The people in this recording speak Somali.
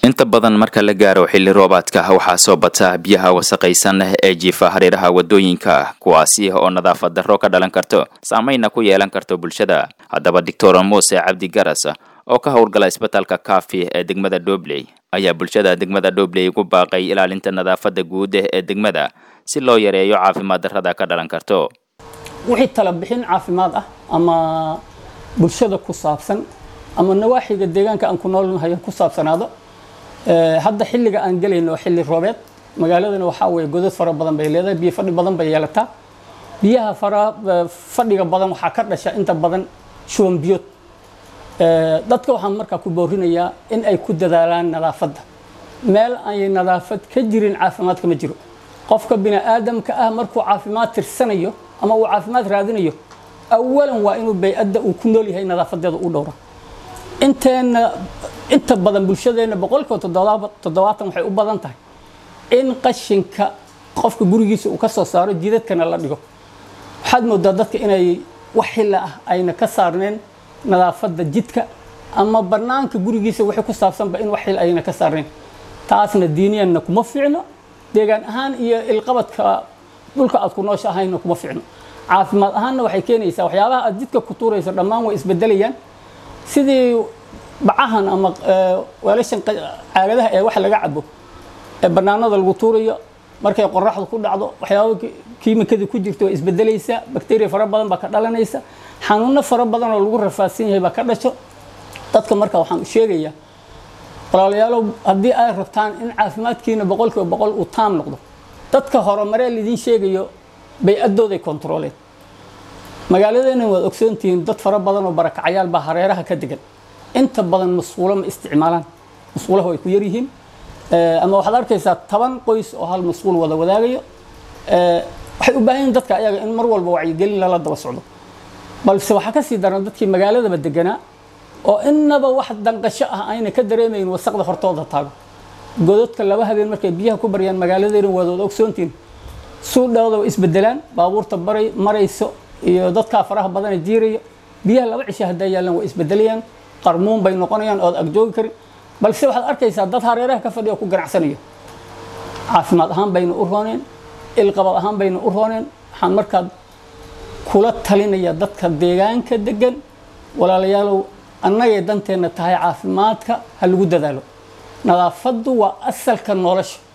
inta badan marka la gaaro xilli roobaadka waxaa soo bata biyaha wasaqaysan ee jiifa hareeraha wadooyinka kuwaasi oo nadaafad darro ka dhalan karto saameynna ku yeelan karto bulshada haddaba doctor muuse cabdi garas oo ka howlgala isbitaalka kaafi ee degmada dhobley ayaa bulshada degmada dhobley ugu baaqay ilaalinta nadaafadda guud ee degmada si loo yareeyo caafimaad darrada ka dhalan karto wixii tala bixin caafimaad ah ama bulshada ku saabsan ama nawaaxiga deegaanka aan ku noolnahay ku saabsanaado hadda xilliga aan gelayno xilli roobeed magaaladana waxaa weeye godad fara badan bay leedahay biyo fadhi badan bay yeelataa biyaha fara fadhiga badan waxaa ka dhasha inta badan shuban biyood dadka waxaan markaa ku boorinayaa in ay ku dadaalaan nadaafadda meel ay nadaafad ka jirin caafimaadka ma jiro qofka bini aadamka ah markuu caafimaad tirsanayo ama uu caafimaad raadinayo awalan waa inuu bay-adda uu ku nool yahay nadaafadeeda u dhowra inteena inta badan bulshadeenna boqolkiiba toddobaatan waxay u badan tahay in qashinka qofka gurigiisa uu ka soo saaro jidadkana la dhigo waxaad moodaa dadka inay wax xilla ah ayna ka saarneen nadaafadda jidka ama bannaanka gurigiisa wixii ku saabsanba in wax xil ayna ka saarneen taasna diiniyanna kuma fiicno deegaan ahaan iyo ilqabadka dhulka aad ku noosha ahayna kuma fiicno caafimaad ahaanna waxay keenaysaa waxyaabaha aad jidka ku tuurayso dhammaan way isbedelayaan sidii bacahan ama weelashan caagadaha ee wax laga cabo ee bannaanada lagu tuurayo markay qoraxdu ku dhacdo waxyaaba kiimikadii ku jirto way isbedelaysaa bakteriya fara badan baa ka dhalanaysa xanuuno fara badan oo lagu rafaadsan yahay baa ka dhasho dadka marka waxaan u sheegayaa walaalayaalow haddii ay rabtaan in caafimaadkiina boqolkiiba boqol uu taam noqdo dadka horumaree lidiin sheegayo bay-adooday kontrooleen magaaladeena waad ogsoontihiin dad fara badan oo barakacayaal baa hareeraha ka degan inta badan masquulo ma isticmaalaan masquulaha way ku yaryihiin ama waxaad arkaysaa toban qoys oo hal masquul wada wadaagayo waxay u baahan yihin dadka ayaga in mar walba wacyigelin lala daba socdo balse waxaa ka sii daran dadkii magaaladaba deganaa oo innaba wax danqasho ah ayna ka dareemayn wasaqda hortooda taago gododka laba habeen markay biyaha ku baryaan magaaladeena waad wada ogsoontihiin suudhooda way isbedelaan baabuurta baray marayso iyo dadkaa faraha badana jiiraya biyaha laba cisho hadday yaallaan way isbedelayaan qarmuun bay noqonayaan ood agjoogi karin balse waxaad arkaysaa dad hareeraha ka fadhiya ku ganacsanayo caafimaad ahaan bayna u rooneen ilqabad ahaan bayna u rooneen waxaan markaa kula talinaya dadka deegaanka degan walaalayaalow annagay danteenna tahay caafimaadka ha lagu dadaalo nadaafaddu waa asalka nolosha